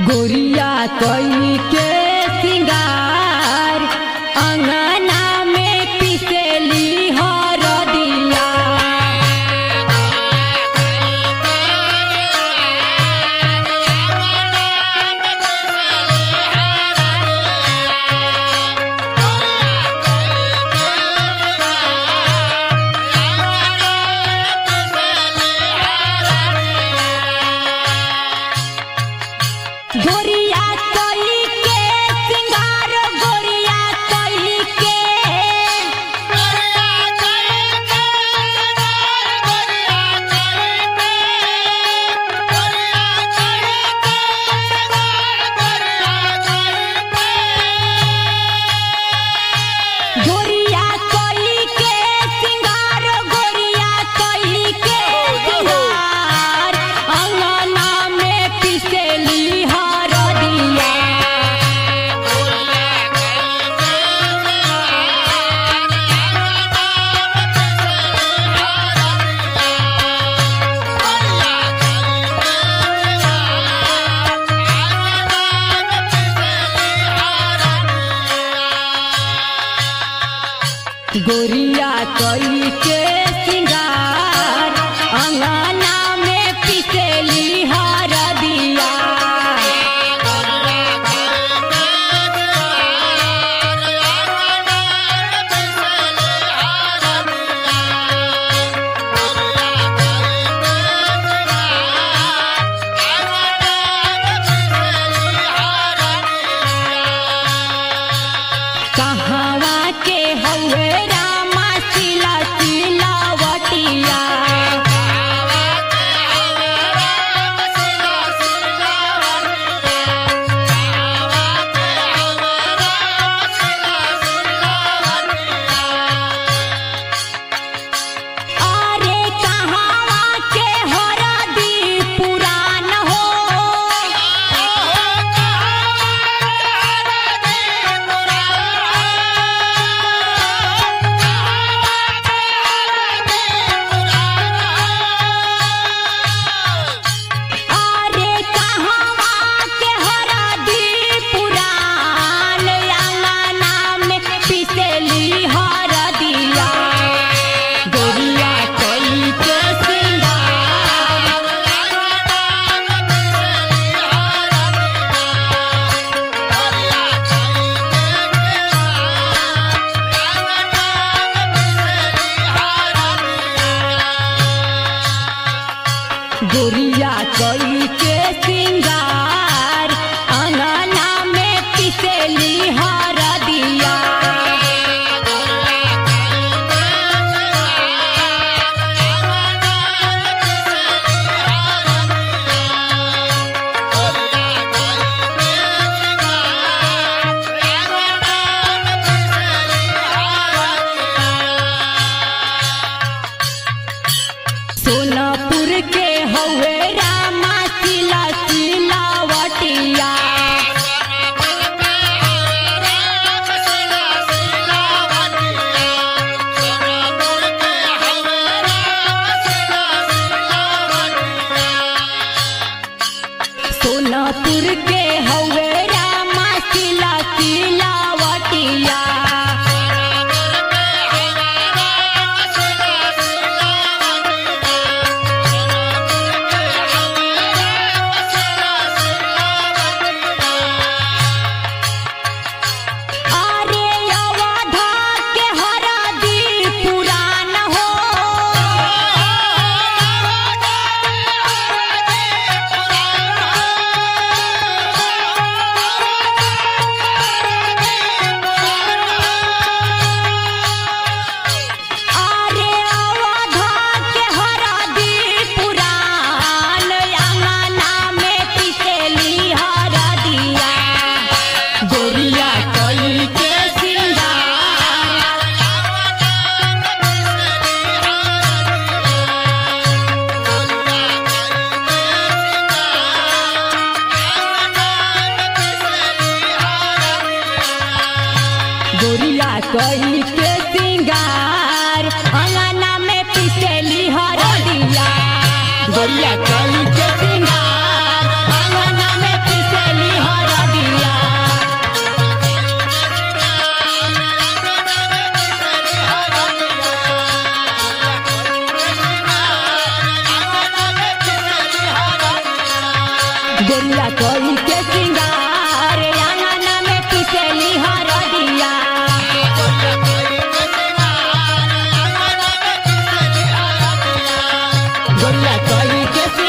गोरिया कई के सिंगार अंगना में पिसेली हरदिया गोरिया कई के सिंगार गोरिया कई के गोरिया कई के सिंगार गोरिया कई के सिंगार अंगना में पिसेली हरदिया गोरिया कई के सिंगार अंगना में पिसेली हरदिया कहवा के हवे रामा सिला सिलावटिया अरे कहवा के हरदी पुरान हो अरे कहवा के हरदी पुरान अंगना में पिसेली हरदिया गोरिया कई के सिंगार गोरिया कई के सिंगार अंगना में पिसेली हरदिया सोनापुर के हवे रामा सिला सिलावटिया सोनापुर के हवे रामा सिला सिलावटिया अरे अवधा के हरदी पुरान हो अरे अवधा के हरदी पुरान अंगना में पिसेली हरदिया गोरिया कई के सिंगार गोरिया कई के सिंगार अंगना में पिसेली हरदिया गोरिया कई के सिंगार अंगना में पिसेली गोरिया कोई के सिंगार अंगना में पिसेली हरदिया गोरिया कोई के